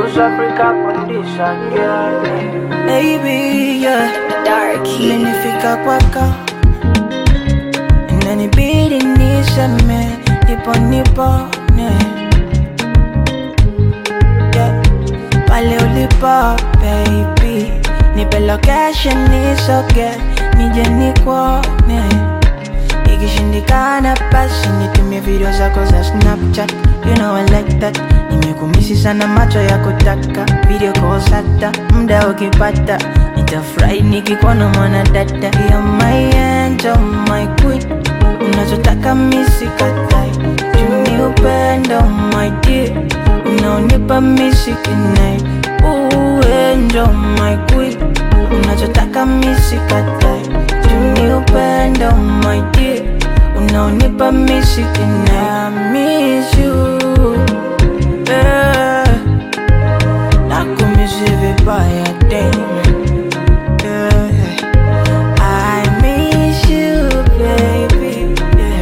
South Africa condition, yeah. Baby, yeah. Dark Heat. Imenifika kwako inanibidi niseme nipo nipone yeah. Pale ulipo baby, nipe location nisoge nije nikuone Ikishindikana basi nitumie video zako za Snapchat You know I like that Nimekumisi sana macho ya kutaka Video calls hata muda ukipata Nitafurahi nikikuona mwana dada You're my angel, my queen Unachotaka misi katai Juni upendo my dear Unaonipa misi kinai Ooh angel, my queen Unachotaka misi katai Juni upendo my dear Unaonipa misi kinai I miss you yeah. Nakumisi vibaya damn yeah. I miss you baby yeah.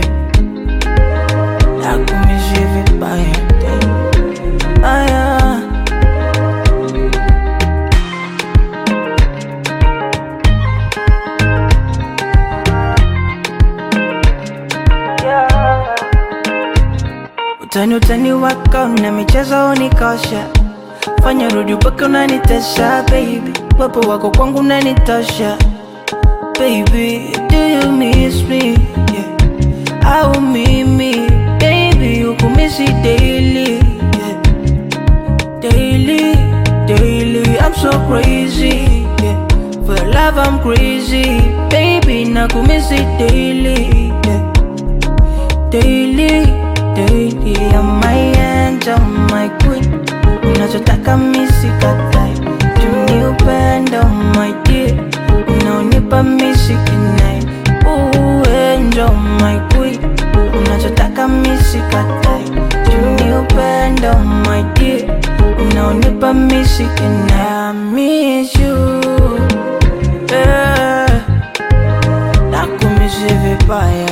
Nakumisi vibaya damn ah, yeah. Utani utani wako na michezo unikosha, fanya rudi mpaka unanitesha baby, wepo wako kwangu unanitosha baby, do you miss me yeah. au mimi baby ukumisi daily yeah. daily daily I'm so crazy yeah. for your love I'm crazy baby nakumisi daily yeah. daily daily I'm my angel, my queen Unachotaka misi katai Juni upendo, my dear Unaonipa misi kinai Ooh, angel, my queen Unachotaka misi katai Juni upendo, my dear Unaonipa misi kinai I miss you yeah. Nakumisi vibaya